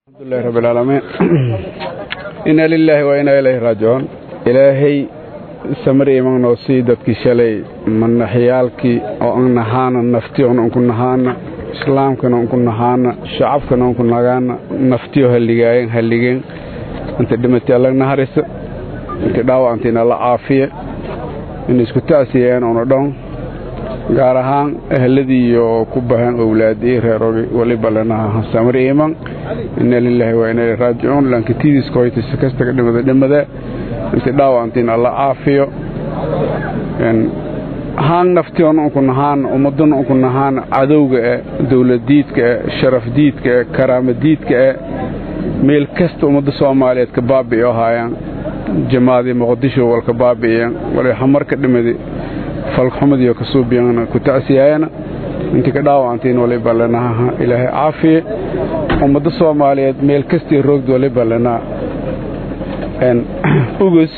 alxamdulilahi rabbi alcaalamiin inna lilaahi wa inaa ilayhi raajicuun ilaahay samir iman noo sii dadkii shalay manaxyaalkii oo an nahaana naftiyoona unku nahaana islaamkana unku nahaana shacabkana unku nagaana naftiyo halligaayen halligeen inta dhimatay alla naharisa inta dhaawacantiina alla caafiya in isku ta'siyeen una dhon gaar ahaan ahladii iyo ku bahan owlaadii reerogi waliba lenaha samir iman inna lilaahi wa inaa ilayhi raajicuun lankitidiiska hoytaysa kastaga dhimada dhimada inta dhaawacantiin alla caafiyo haan naftiyoona unku nahaana ummaduna unku nahaana cadowga e dowladdiidka e sharafdiidka e karaamadiidka e meel kasta ummadda soomaaliyeed ka baabi'io haayaan jamaadii muqdisho walka baabi'iyeen wali hamarka dhimadi falxumadiyo ka suubiyana ku ta'siyaayana intii ka dhaawacantiin waliba lenaha ilaahay caafiye ummadda soomaaliyeed meel kastii roogd waliba lenaa ugus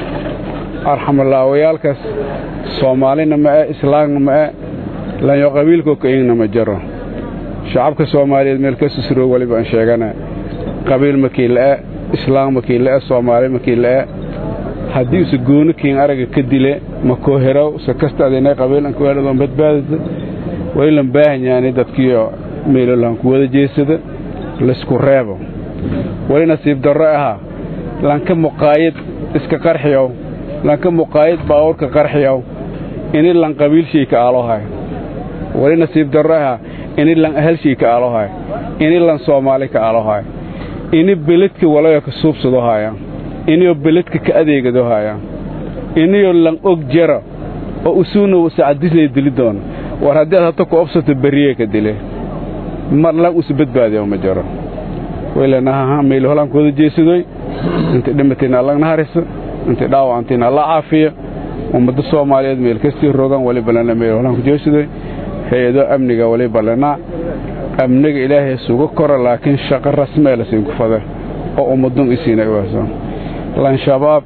arxamalaawayaalkaas soomaalina ma'e islaamna ma'e lanyo qabiilkoo kaingna ma jaro shacabka soomaaliyeed meel kastis roog waliba aan sheegana qabiil makii la'e islaam makii la'e soomaali makii la'e haddii use gooni kiin araga ka dile ma koo heraw se kasta adinay qabiilanka weeladoon badbaadada waylan baahanyaani dadkiio meelolaan ku wada jeesada laysku reebo wali nasiib darro ahaa lanka muqaayad iska qarxiyow lanka muqaayad baawurka qarxiyow ini lan qabiilshii ka aalohay wali nasiib darro ahaa ini lan ahalshii ka aalohay ini lan soomaali ka aalohay ini beledka walayo ka suubsado haaya iniyoo beledka ka adeegado haaya iniyoo lan og jara oo usuuna sacadislay dili doona war haddii aad hata ku obsato berriye ka dile mar lan usu badbaadiyo ma jaro waylenahaha meyl holaan ku wada jeesadoy intay dhimatayna allagna harisa intay dhaawacantiina alla caafiya ummadda soomaaliyeed meel kastii rogan waliba lena meyl holaan ku jeesadoy hay-ado amniga waliba lenaa amniga ilaahay suga kora laakiin shaqo rasmee lasiinku fada oo ummadun isiina waaso lan shabaab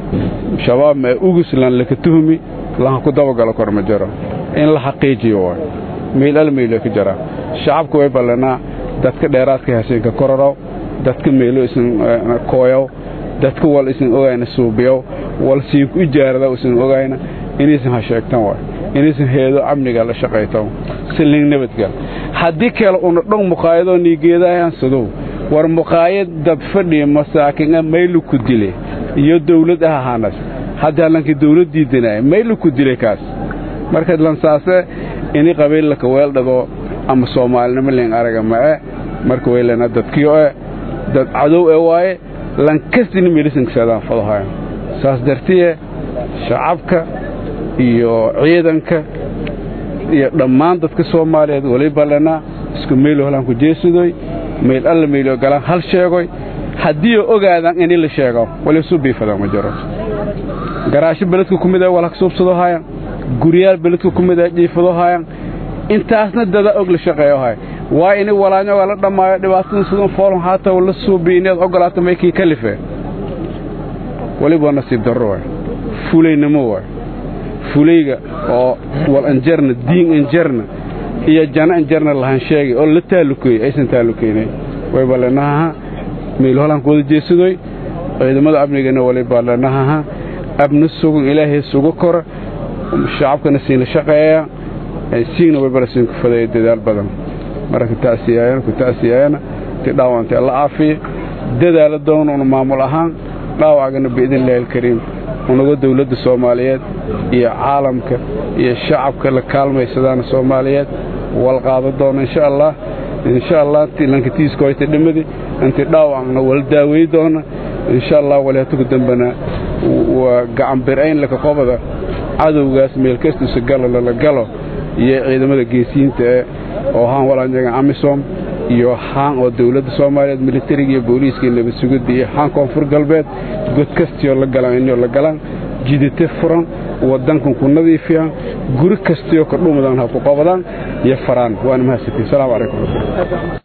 shabaab mee ugus lan laka tuhmi lanha ku dabagalo kor ma jaro in la xaqiijiyo waay meyl al meylo ka jaraa shacabka way ballanaa dadka dheeraadka hasiinka kororow dadka meelo isin kooyow dadka wal isin ogayna suubiyow wal siinku ijaaradaw isin ogayna inaysan ha sheegtan waay inaysan heedo amniga la shaqaytan silling nabadgal haddii kale una dhon muqaayadoo niigeedaayan sadow war muqaayad dad fadhiya masaakinga maylu ku dile iyo dawlad ah ahaanas haddaa lankii dawlad diidanaya maylu ku dile kaas marka lansaase ini qabiillaka weeldhado ama soomaalinimo len araga ma'e marka waylena dadkiyo e dad cadow e waaye lankastina meelisankasaadaan fadohayo saas dartiye shacabka iyo ciidanka iyo dhammaan dadka soomaaliyeed waliba lenaa isku meylo holaan ku jeesadoy meyl alla meylo galaan hal sheegoy haddiioo ogaadaan ini la sheego walisu biifada ma jiro garaasho beledka ku mida walhak suubsado hayan guryaal beledka ku mida jiifado hayan intaasna dada og la shaqeeyo hay waa ini walaanyoga la dhammaayo dhibaatada sidan foolon haataw la suubi inaad ogolaato maykii kalife waliba nasiib darro waay fulaynimo waay fulayga oo wal anjarna diin anjarna iyo jana anjarna lahan sheegay oo la taalukeeyey aysan taalukeynay wayba lenahaha meyl holaan ku wada jeesadoy ciidamada amnigana waliba lenahaha abna sugan ilaahay suga kora shacabkana siinla shaqeeya siigna waybala siin ku fadaya dadaal badan marka ta'siyaayana ku ta'siyaayana ti dhaawantay alla caafiya dadaala doona una maamul ahaan dhaawacgana biidnillahi alkariim unaga dawladda soomaaliyeed iyo caalamka iyo shacabka la kaalmaysadaana soomaaliyeed wal qaado doona insha allah insha allah lankatiiska hoyta dhimadi intii dhaawacna wala daaweey doona insha allah waleetuku dambena waa gacan bir-ayn laka qobada cadowgaas meel kastuusa galo lala galo iyo ciidamada geesiyiinta ee oo haan walaanyaga amisom iyo haan oo dawladda soomaaliyeed militariga iyo booliiska iyo nabad sugidda iyo haan koonfur galbeed god kastioo la galaan inoo la galaan jidate furan waddankan ku nadiifiyaan guri kastioo ka dhuumadan ha ku qabadaan iyo faraan waana mahadsantiin salamu calaykum